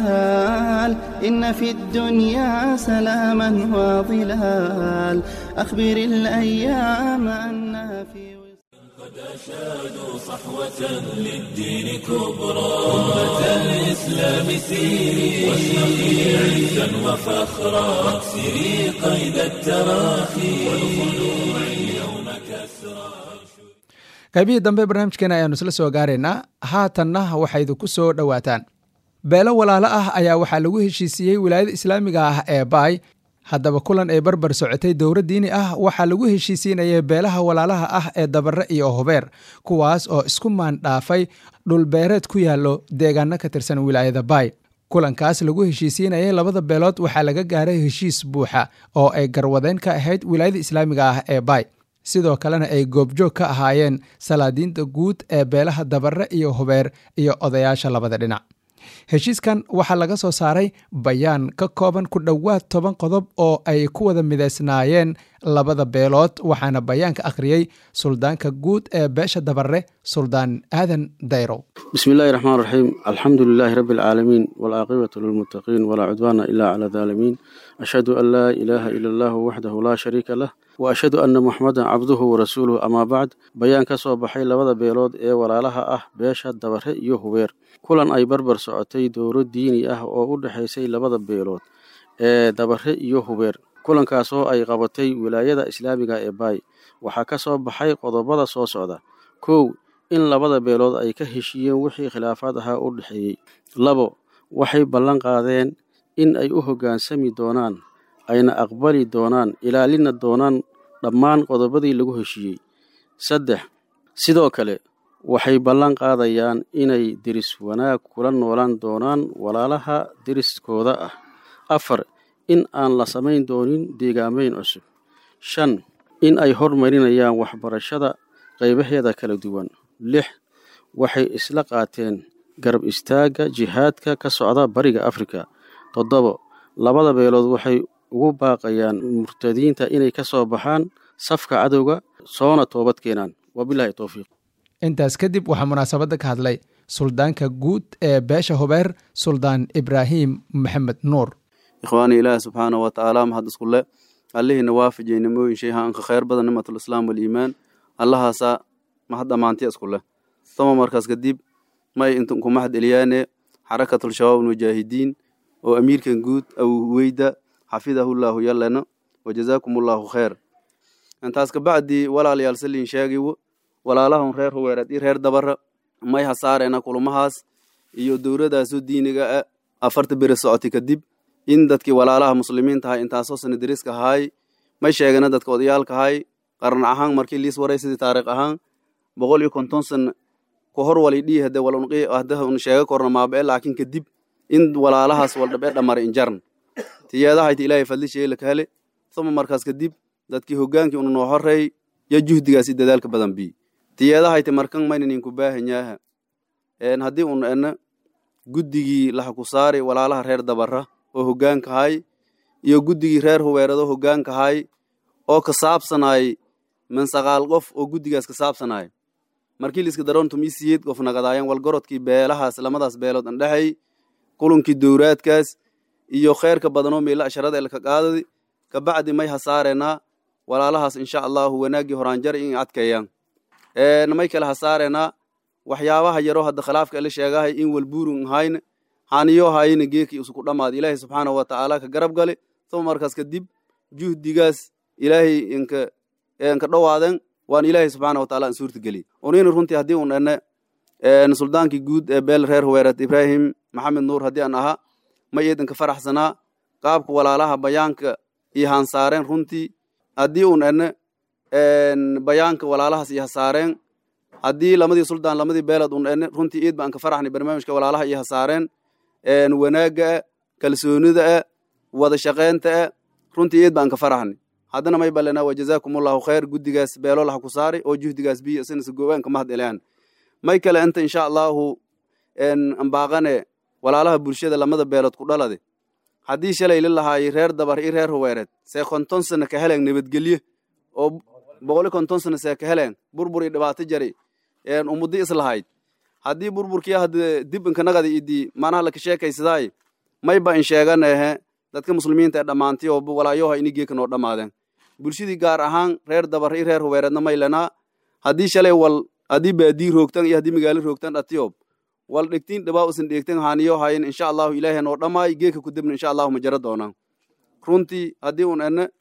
يزال إن في الدنيا سلاما وظلال أخبر الأيام أنها في أشادوا صحوة للدين كبرى أمة الإسلام سيري واشرقي عزا وفخرا واكسري قيد التراخي والخلوع اليوم كسرى qaybihii dambe barnaamijkeena ayaanu isla soo gaaraynaa haatanna waxay idinku soo dhowaataan beelo walaalo ah ayaa waxaa lagu heshiisiiyey wilaayada islaamiga ah ee baay haddaba kulan ay barbar socotay dowra diini ah waxaa lagu heshiisiinayay beelaha walaalaha ah ee dabare iyo hubeer kuwaas oo isku maandhaafay dhulbeereed ku yaallo deegaano ka tirsan wilaayada baay kulankaas lagu heshiisiinayay labada beelood waxaa laga gaaray heshiis buuxa oo ay garwadeen ka ahayd wilaayada islaamiga ah ee baay sidoo kalena ay goobjoog ka ahaayeen salaadiinta guud ee beelaha dabare iyo hubeer iyo odayaasha labada dhinac heshiiskan waxaa laga soo saaray bayaan ka kooban ku dhowaad toban qodob oo ay ku wada midaysnaayeen labada beelood waxaana bayaanka akhriyey suldaanka guud ee beesha dabare suldaan aadan dayrow bismi illaahi raxmaan raxiim alxamdu lilaahi rabbi alcaalamiin waalcaaqibatu lilmuttaqiin walaa cudwaana ilaa cala daalimiin ashhadu an laa ilaaha ila allahu waxdahu laa shariika lah wa ashhadu anna muxamadan cabduhu warasuuluhu amaa bacd bayaan ka soo baxay labada beelood ee walaalaha ah beesha dabare iyo hubeer kulan ay barbar socotay dowro diini ah oo u dhexaysay labada beelood ee dabare iyo hubeer kulankaas oo ay qabatay wilaayada islaamiga ee baay waxaa ka soo baxay qodobada soo socda kow in labada beelood ay ka heshiiyeen wixii khilaafaad ahaa u dhexeeyey labo waxay ballan qaadeen in ay u hoggaansami doonaan ayna aqbali doonaan ilaalina doonaan dhammaan qodobadii lagu heshiiyey saddex sidoo kale waxay ballan qaadayaan inay deris wanaag kula noolaan doonaan walaalaha deriskooda ah afar in aan la samayn doonin deegaamayn cusub shan in ay hormarinayaan waxbarashada qaybaheeda kala duwan lix waxay isla qaateen garab istaagga jihaadka ka socda bariga afrika toddobo labada beelood waxay ugu baaqayaan murtadiinta inay ka soo baxaan safka cadowga soona toobad keenaan wabilaahi towfiiq intaas kadib waxaa munaasabadda ka hadlay suldaanka guud ee beesha hubeer suldaan ibraahim maxamed nuur ikhwaani ilaahi subxaanahu watacaala mahad iskule allihiina waafajiyey nimooyin shay haanka khayr badan nimatulislaam waliimaan allahaasaa mahad dhammaantiya iskule toma markaas kadib may intan ku mahad eliyaane xarakatul shabaab almujaahidiin oo amiirkan guud awweyda xafidahullaahu yallena wajazaakumullahu khayr intaas kabacdi walaalayaal saliin sheegiwo walaalahun reer huweereed iyo reer dabara may hasaareena kulumahaas iyo dowladaasu diiniga ah afarta beri socotay kadib in dadkii walaalaha muslimiinta ahay intaasoo sana deriska ahaay may sheegana dadka odayaalka ahay qaran ahaan markii liis waray sidii taariikh ahaan boqol iyo konton sana ku hor wali dhii hade walunqi hada un sheega korna maabae laakiin kadib in walaalahaas waldhabe dhamara injarn tiyeedahayta ilaahay fadlisheey lakahele uma markaas kadib dadkii hogaankii unu noo horeey yo juhdigaasi dadaalka badan bi tiyeedahayta markan maynaninku baahanyaaha haddii un ena guddigii laha ku saari walaalaha reer dabara oo hogaankahay iyo guddigii reer huweerado hogaankahay oo ka saabsanay min saqaal qof oo guddigaas ka saabsanay markii liiska daroon tumii siyeed qof nagadaayan walgorodkii beelahaas lamadaas beelood andhexay kulunkii dowraadkaas iyo kheyrka badanoo meela asharada elka qaadadi kabacdi may hasaareenaa walaalahaas insha allahu wanaaggii horaanjar in adkeeyaan may kale hasaareenaa waxyaabaha yaro hadda khilaafka ele sheegahay in walbuurun ahayna haniyo hayna geekii isuku dhammaad ilaahay subxaanahu watacaala ka garab gale uma markaas kadib juhdigaas ilaahay inka inka dhowaaden waan ilaahay subxaana wataala an suurta geliy unina runtii haddii un ene suldaankii guud ee beel reer huweereed ibraahim maxamed nuur haddii aan ahaa ma eedanka faraxsanaa qaabka walaalaha bayaanka iyo hansaareen runtii haddii un ene bayaanka walaalahaas iyo hasaareen haddii lamadii suldaan lamadii beelad un ene runtii iid ba anka faraxnay barnaamijka walaalaha iyo hasaareen wanaagga kalsoonida ah wada shaqeynta ah runtii iid ba anka faraxnay haddana may balena wajazaakumullahu khayr guddigaas beelo laha ku saari oo juhdigaas biyo sinasa goobaanka mahad elaan may kale inta insha allahu ambaaqane walaalaha bulshada lamada beelood ku dhalade haddii shalay la lahaayay reer dabar iyo reer huweereed see konton sana ka heleen nabadgelye oo boqoli konton sana see ka heleen burbur iyo dhibaato jari umudi islahayd haddii burburkii hadda dib inkanagada idi manaha laka sheekaysadaay mayba in sheeganehe dadka muslimiinta ee dhammaantii oo walaayoha ini geeka noo dhammaadeen bulshadii gaar ahaan reer dabar iyo reer huweereedna may lenaa haddii shalay wal haddii baadii roogtan iyo haddii magaalo roogtan dhatiyob wal dhegtiin dhibaa usan dheegtan haaniyo hayin insha allahu ilaahay noo dhammaay geeka ku dibna insha allahu ma jara doonaan runtii haddii un ene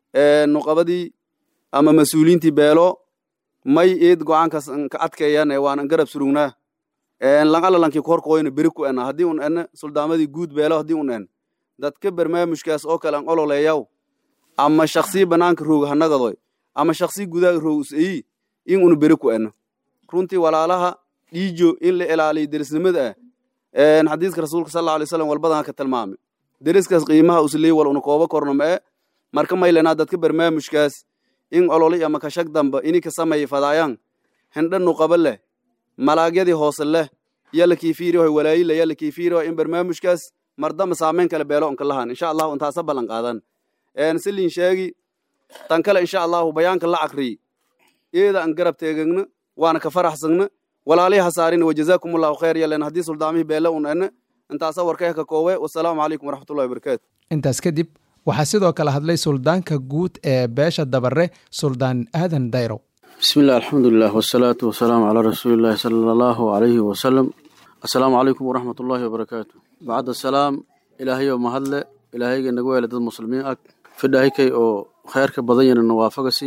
nuqabadii ama mas-uuliintii beelo may eed go-aankaas ka adkeeyane waanan garab surugnaa langalalankii korkoyna beri ku ena haddii un ene suldaamadii guud beelo haddii un en dadka barnaamijkaas oo kale an ololeeyaw ama shaksii banaanka rooga hanagadoy ama shaksii gudaaga roog useyi in unu beri ku eno runtii walaalaha dhiijo in la ilaaliyo derisnimada ah xadiiska rasuulka sal alay slam walbadan ka tilmaamay deriskaas qiimaha usley wal una kooba korno ma e marka maylenaa dadka barnaamijkaas in ololi ama kashag damba ini ka sameeya fadaayaan hindha nuqaba leh malaagyadii hoose leh yala kiifiirihoy walaayila yala kiifiirihoy in barnaamijkaas mardama saameyn kale beelo onka lahan insha allahu intaasa ballan qaadan silin sheegi tan kale insha allahu bayaanka la cakriy eeda an garab teegagna waana ka faraxsagna walaalihi hasaarin wajazaakum allahu khayr yalen haddii suldaamihii beele un ene intaasa warkayha ka koowe wasalaamu calaykum waraxmatullahi wabarakaatu intaas kadib waxaa sidoo kale hadlay suldaanka guud ee beesha dabare suldaan aadan dayrow bismi illah alxamdulilah wasalaatu wasalaamu calaa rasuulillahi sala allahu alayhi wasalam assalaamu calaykum waraxmat ullaahi wabarakaatu bacda salaam ilaahayoo mahadle ilaahayga naga weela dad muslimiin ag fidhaahikay oo khayrka badan yana nawaafagasi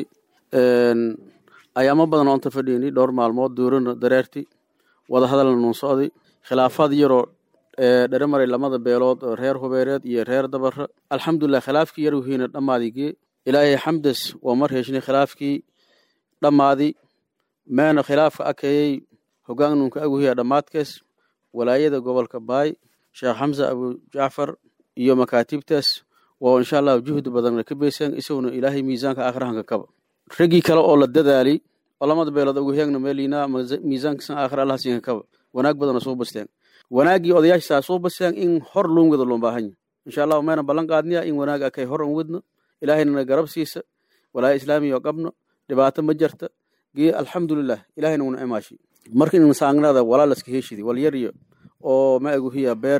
ayaamo badan oo anta fadhiyni dhowr maalmood duurana dareerti wada hadalna nuun socday khilaafaad yaroo dhere maray lamada beelood oo reer hubeereed iyo reer dabara alxamdulilah khilaafkii yar wihiina dhammaadigii ilaahay xamdes waa mar heshnay khilaafkii dhammaadi meena khilaafka akayey hogaan nunka aguhiya dhammaadkees walaayada gobolka baay sheekh xamsa abu jacfar iyo makaatibtaas waa insha allahu juhdi badanna ka beysaan isaguna ilaahay miisaanka aakhirahanka kaba raggii kale oo la dadaali oo lamada beelood aguhiyaagna meeliina miisaankiisan aakhira allah siinka kaba wanaag badana soo basteen wanaaggii odayaashisaa soo basteen in hor loon wada loo baahan yahay insha allahu mayna ballan qaadniya in wanaag akay hor an wadno ilaahayna garab siisa walaaya islaamiya oo qabno dhibaato ma jarta gee alxamdulilah ilahayna una imaashi marka in saangnada walaalaska heshidi walyariyo oo ma aguhiya beer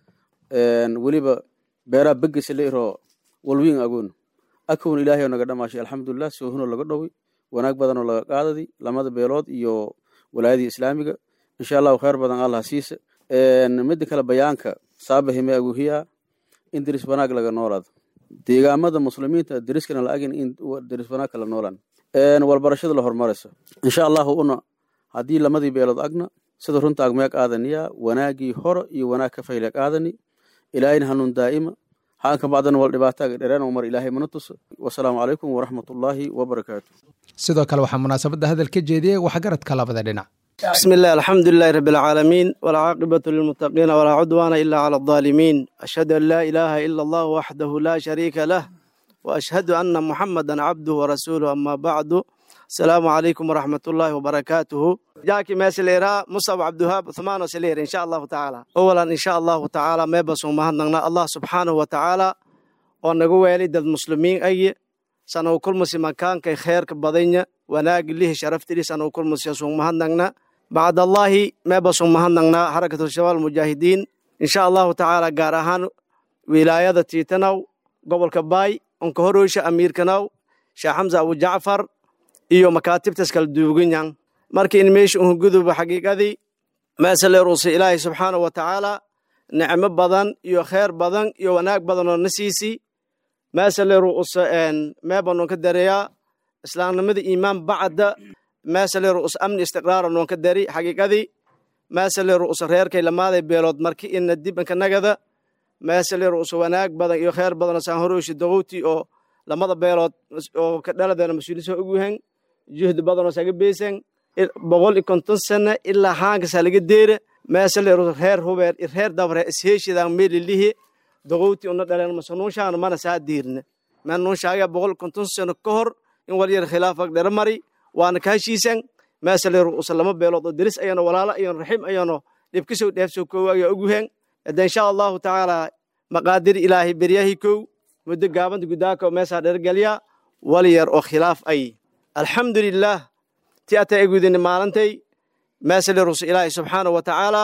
weliba beeraa begesa la iroo walwiin agoon akowna ilaahay oo naga dhamaashi alxamdulilah soohunoo laga dhowi wanaag badanoo laga qaadadi lamada beelood iyo walaayadii islaamiga insha allahu khayr badan allah siisa mida kale bayaanka saabahime aguhiya in deris wanaag laga noolaado deegaamada muslimiinta deriskana la agin in deris wanaag kala noolaan walbarashada la horumaraysa insha allahu una haddii lamadii beelood agna sida runta agmeeg aadaniya wanaagii hore iyo wanaag ka fayleeg aadani ilaahayna hanuun daa'ima haanka bacdana wal dhibaataaga dhereen mar ilaahay mana tuso wasalaamu calaykum waraxmatullaahi wabarakaatu sidoo kale waxaa munaasabadda hadal ka jeediyey waxgaradka labada dhinac بسم الله الحمد لله رب العالمين والعاقبة للمتقين ولا عدوان إلا على الظالمين أشهد أن لا إله إلا الله وحده لا شريك له وأشهد أن محمدا عبده ورسوله أما بعد السلام عليكم ورحمة الله وبركاته جاكي ما سليرا مصعب عبد الوهاب ثمان سلير إن شاء الله تعالى أولا إن شاء الله تعالى ما بسوا مهدنا الله سبحانه وتعالى ونقول والد المسلمين أي سنو كل مسلم كان كي خير كبضينة وناق له شرفت لي سنو كل مسلم مهدنا بعد الله ما بسوا مهدنا حركة الشباب المجاهدين إن شاء الله تعالى قارهان ولاية تيتنو قبل كباي انكهروش أمير كنو شيخ حمزة أبو جعفر iyo makaatibtas kala duuganyan marka in meesha un guduba xaqiiqadii meesale ruusa ilaahay subxaana wa tacaala nicmo badan iyo kheyr badan iyo wanaag badan oo na siisi meesale ruusa meebanon ka dareeyaa islaamnimada iimaan bacda meesale ruusa amni istiqraara noon ka dari xaqiiqadii meesale ruusa reerkay lamaaday beelood marki ina dibanka nagada meesale ruusa wanaag badan iyo kheyr badan oo saan horooshi dogowti oo lamada beelood oo ka dhaladeena mas-uuliyiin soo ogyahan juhdi badanoo saga beysan boqol iyo konton sano ilaa haankasaa laga deera meesale reer hubeer reer dabre isheeshidan meelilihi dogowti una dhaleen mase nuunshaana mana saa diirna men nuunshaaga boqol iyo konton sano ka hor in walyar khilaafag dhera mari waana ka heshiisan meesale ru'usa lama beelood oo deris ayano walaalo ayano raxim ayano dhibkasoo dheefsoo koowa ayaa ogyahan hada insha allahu tacaala maqaadir ilaahay beryahi kow muddo gaabanta gudaaka meesaa dhergelya wal yar oo khilaaf ay alxamdulilah ti ata egudini maalintay meesali ruso ilaahay subxaana wa tacaala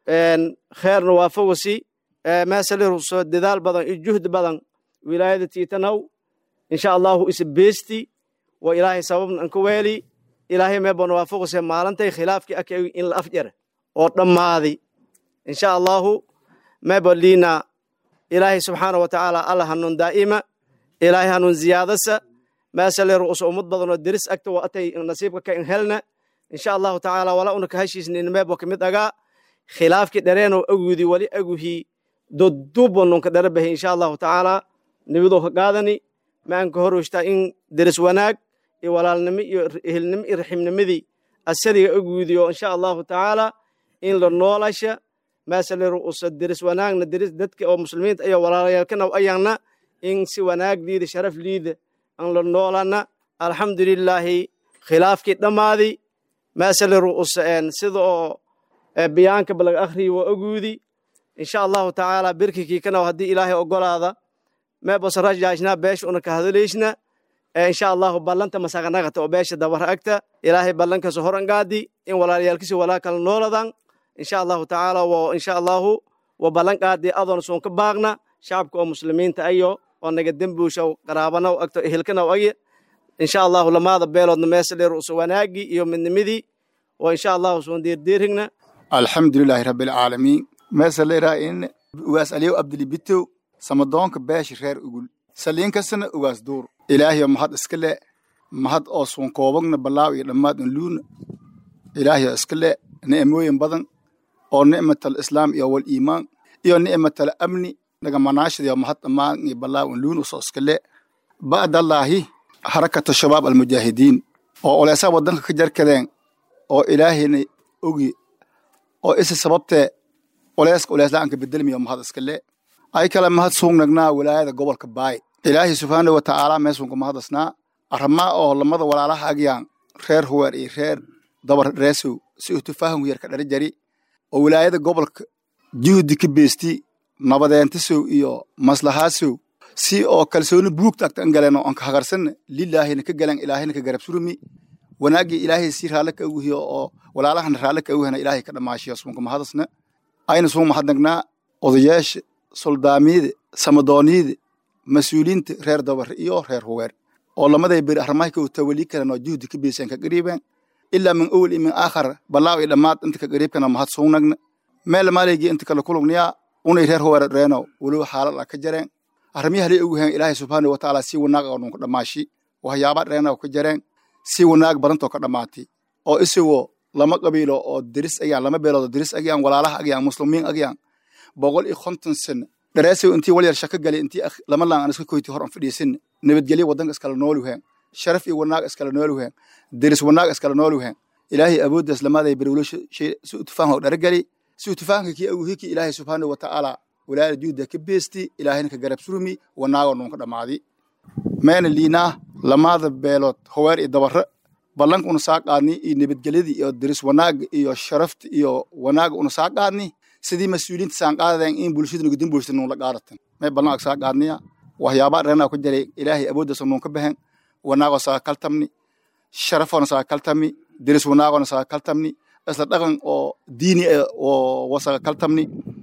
kheerna waafawasi meesali ruso dadaal badan iyo juhdi badan wilaayada tiitanaw insha allahu isa beesti wa ilaahay sababna anka weeli ilaahay meebana waafawase maalintay khilaafkii aka in la afjara oo dhammaadi insha allahu meeba liina ilaahay subxaana wa tacaala alla hanuun daa'ima ilaahay hanuun ziyaadasa meesale ru'usa ummad badan oo deris agta waa atay nasiibka ka in helna insha allahu tacaala wala una ka heshiisna inmeebo kamid agaa khilaafkii dhareenoo agudi wali aguhi dodubo nunka dhara bahi insha allahu tacaala nibidoo ka qaadani maanka horoshtaa in deris wanaag iyo walaalnimo iyo ehelnimo iyo raximnimadii asaliga agudi oo insha allahu tacaala in la noolasha meesale ru'usa deris wanaagna deris dadka oo muslimiinta iyo walaalayaalkana ayagna in si wanaag liida sharaf liida an la noolana alxamdulilaahi khilaafkii dhammaadi meesale ru'usa sida oo biyaanka balaga akhriyi waa oguudi insha allahu tacaala birkikii kanaw haddii ilaahay ogolaada meebos rajaajna beesha una ka hadaleysna insha allahu ballanta masaganagata oo beesha dabara agta ilaahay ballankaas horan gaadi in walaalayaalkisi walaa kala nooladan insha allahu tacaala wo insha allahu wa ballan qaadi adoon soon ka baaqna shacabka oo muslimiinta ayo oo naga dembuushaw qaraabanaw agto ehelkanaw aye insha allahu lamaada beeloodna meesa dheer usa wanaagii iyo midnimadii oo insha allahu soon deerdeerigna alxamdulilaahi rabbilcaalamiin meesa leeraa in ugaas aliyow abdilibitow samadoonka beesha reer ugul saliinkasana ugaas duur ilaahiyo mahad iska le mahad oo suun koobagna balaaw iyo dhammaad in luuna ilaahiyo iska le ni'mooyin badan oo nicmatal islaam iyo wal iimaan iyo nicmatal amni nagamanaashadiyo mahad dhammaan iyo balaaw in luuna usoo iska le ba'dallaahi harakata shabaab almujaahidiin oo oleesaa waddanka ka jarkadeen oo ilaahayna ogi oo isi sababtee culeyska culeysla'aanka bedelmiyo mahad iskale ay kale mahad suugnagnaa wilaayada gobolka baay ilaahay subxaana wa tacaala meesunka mahadasnaa arrimaa oo lamada walaalaha agyaan reer huweer iyo reer dabar reesow si uu tufaahanku yar ka dhari jari oo wilaayada gobolka juhdi ka beesti nabadeentisow iyo maslahaasow si oo kalsooni buugta agta an galeen oo anka hagarsanna lilaahina ka galan ilaahina ka garab surumi wanaagii ilaahay si raalle ka uguhiyo oo walaalahana raalle ka uguhana ilaahay ka dhammaashiyo suunka mahadasna ayna suun mahadnagnaa odayaasha soldaamiyada samadooniyada mas-uuliyiinta reer dabar iyo reer huweer oo lamaday beri arrimaha ka tawali karan oo juhdi ka beeseen ka qariibeen ilaa min awal iyo min aakhar balaaw iyo dhammaad inta ka qariibkana mahad suugnagna meel maalaygii inta kala kulugniyaa unay reer huweer reeno weliba xaalad ah ka jareen arrimihi halay ugu heen ilaahay subxaana wa tacaala si wanaag oo nunka dhammaashi waxyaaba dheena ka jareen si wanaag badantoo ka dhammaatay oo isagoo lama qabiilo oo diris agyaan lama beelood diris agyaan walaalaha agyaan muslimiin agyaan boqol iyo konton sano dhareesow intii wal yar shaka gali intii lama laan aan iska koyti hor aan fadhiisin nabadgelyo waddanka iskala noolu heen sharaf iyo wanaag iskala noolu heen diris wanaag iskala noolu heen ilaahay awooddaas lamaaday berwlo si utufaahan dharageli si utufaahanka kii aguhiki ilaahay subxaana wa tacaala walaala juhda ka beesti ilaahayna ka garab surumi wanaagoo nunka dhammaadi meena liinaa lamaada beelood howeer iyo dabare ballanka una saa qaadni iyo nabadgelyadii iyo diris wanaaga iyo sharafta iyo wanaaga una saa qaadni sidii mas-uuliyiinta saan qaadadeen in bulshada nugudin bulshada nuunla qaadatan may ballan ag saa qaadniya waxyaabaa dheranaa ku jaray ilaahay awooddaasa nuun ka baxen wanaagoo saa kaltamni sharafoona saa kaltamni diris wanaagoona saa kaltamni isla dhaqan oo diini oo wasaga kaltamni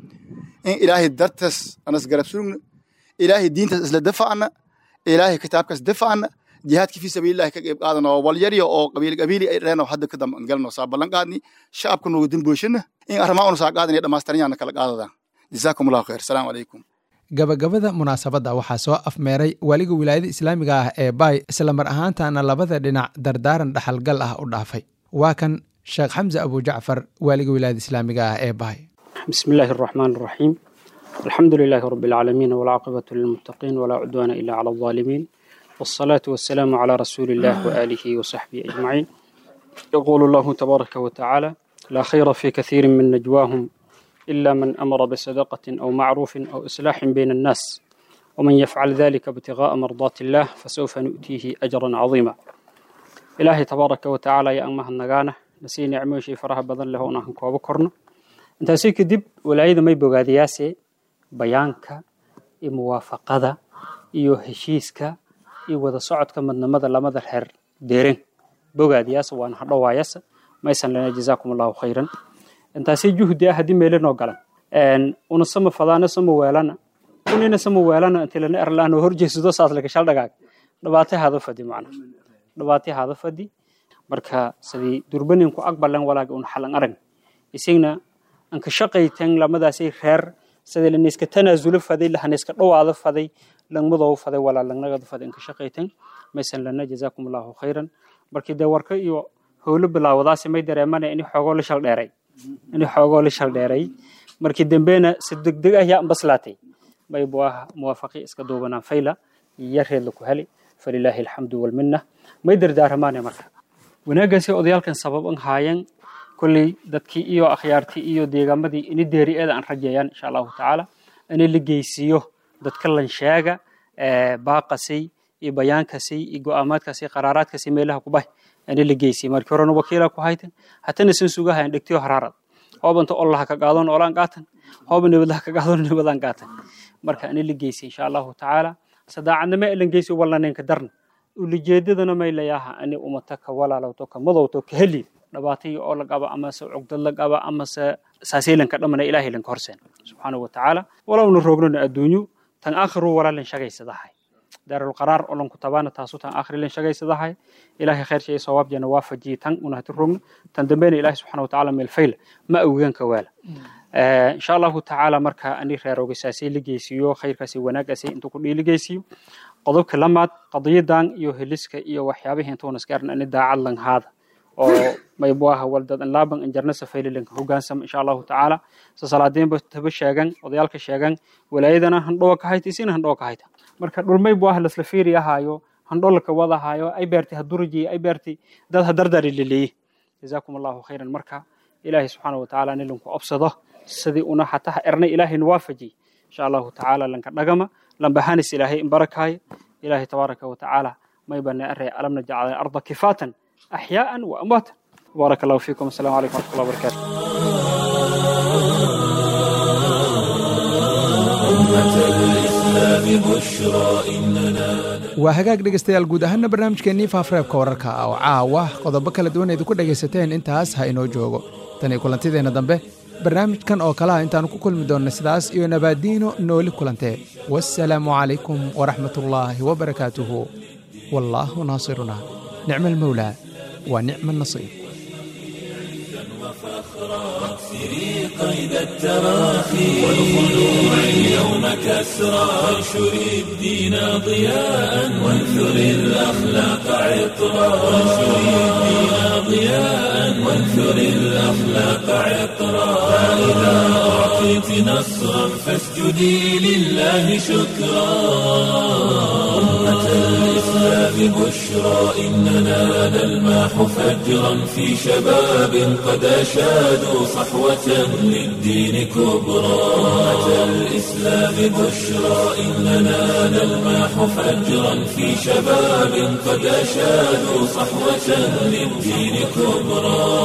in ilaahay dartas anas garab surugna ilaahay diintaas isla dafacna ilaahay kitaabkaas dafacna jihaadki fi sabiilillahi ka qeyb qaadana oo walyaryo oo qabiil qabiili ay reeno hadda ka dambe galno saa ballan qaadni shacabka nugu dimboshana in arrimaa una saa qaadan dhammaystiranyana kala qaadada jazaakum allahu khayr asalaamu calaykum gabagabada munaasabadda waxaa soo afmeeray waliga wilaayada islaamiga ah ee baay isla mar ahaantaana labada dhinac dardaaran dhaxalgal ah u dhaafay waa kan sheekh xamse abujacfar waaliga wilaayada islaamiga ah ee baay بسم الله الرحمن الرحيم الحمد لله رب العالمين والعاقبة للمتقين ولا عدوان إلا على الظالمين والصلاة والسلام على رسول الله وآله وصحبه أجمعين يقول الله تبارك وتعالى لا خير في كثير من نجواهم إلا من أمر بصدقة أو معروف أو إصلاح بين الناس ومن يفعل ذلك ابتغاء مرضات الله فسوف نؤتيه أجرا عظيما إلهي تبارك وتعالى يا أمه النغانة نسي نعمه شي فرح بدن له أنهم كوابو كرنا intaasi kadib walaayada may bogaadayaase bayaanka iyo muwaafaqada iyo heshiiska iyo wada socodka madnamada lamada reer deeren bogaadayaasa waana hadhowaayasa maysan lena jazaakum allahu khayran intaasi juhdi ah haddii meelanoo galan una sama fadaana sama weelana unina sama weelana inti lana erlaan oo horjeesado saas laga shaldhagaag dhabaatay hada fadi macna dhabaatay hada fadi marka sidii durbanin ku aqbalan walaaga un xalan arag isagna aan ka shaqaytan lamadaasay reer sida la iska tanaasulo faday la iska dhawaado faday langmadoo faday walaa langnagada faday aan ka shaqaytan maysan lana jazaakum allahu khayran markii dee warka iyo howlo bilaawadaasi may dareemana in xoogoo la shaldheeray in xoogoo la shaldheeray markii dambena si degdeg ah yaa ambaslaatay may buaha muwaafaqi iska duubanaan fayla yareed laku heli falilaahi alxamdu walminna may dardaaramaane marka wanaagaasi odayaalkan sabab an haayeen kolley dadkii iyo akhyaartii iyo deegaamadii ini deeri-eeda aan rajeeyaan insha allahu tacaala ini la geysiiyo dadka lansheega baaqasay iyo bayaankasay iyo go-aamaadkasay qaraaraadkasay meelaha kubahay ini la geysiyo markii horena wakiila ku haytan hatana san sugahayan dhegtiyo haraarad hoobanta ollaha ka qaadon olaan qaatan hooba nabadaha ka qaadon nabadaan qaatan marka ini la geysiyo insha allahu tacaala sadaacadnama elan geysiyo wallaneenka darna ulijeedadana may layaha ini umata ka walaalowto ka madowto ka heli dhabaatay oo la qaba amase cugdad la qaba amase saaseylanka dhamana ilaahay lanka horseen subxaanahu watacaala walowna roognona adduunyo tan aakhiru walaalan shagaysadahay daarul qaraar oo lanku tabaana taasu tan aakhiri lan shagaysadahay ilaahay khayr shay sawaab jana waafajiye tan unahati rogno tan dambena ilaahay subxaana watacaala meel fayla ma awgaan ka waala insha allahu tacaala marka ani reeroogasaasay la geysiiyo khayrkaasi wanaagaasi intuu ku dhiili geysiiyo qodobka lamaad qadiyadan iyo heliska iyo waxyaabihii intuuna iskaaran ani daacad langhaada oo maybuaha waldad anlaaban anjarna safaylilanka hogaansam insha allahu tacaala sasalaadeenba taba sheegan odayaalka sheegan walaayadana handhowa ka hayta isina handhowa ka hayta marka dhulmaybuaha lasla fiiri ahaayo handholaka wadahaayo ay beertay haduraji ay beertay dad hadardari leleeye jazaakum allahu khayran marka ilaahay subxaana wa tacaala nilinku obsado sidii una hataha ernay ilaahayna waafajiy insha allahu tacaala lanka dhagama lambahanis ilaahay in barakaayo ilaahay tabaaraka wa tacaala maybana arey alamna jacala arda kifaatan axyaa'an wa amwaatan baaraka allahu fiikum asalamu calaykum waraxmatullahi wabarakaatu waa hagaag dhegaystayaal guud ahaana barnaamijkeennii faafareebka wararka oo caawa qodobo kala duwan eedu ku dhegaysateen intaas ha inoo joogo tan iyo kulantideenna dambe barnaamijkan oo kalaha intaannu ku kulmi doonna sidaas iyo nabaadiino nooli kulantee wassalaamu calaykum waraxmatullaahi wabarakaatuhu wallaahu naasiruna nicma almawlaa wa nicma annasiir واكسري قيد التراخي والخلوع اليوم كسرى وانشر الدين ضياء وانثر الأخلاق عطرا وانشر الدين ضياء وانثر الأخلاق عطرا فإذا أعطيت نصرا فاسجدي لله شكرا أمة الإسلام بشرى إننا نلماح فجرا في شباب قد أشادوا صحوة للدين كبرى أمة الإسلام بشرى إننا نلماح فجرا في شباب قد أشادوا صحوة للدين كبرى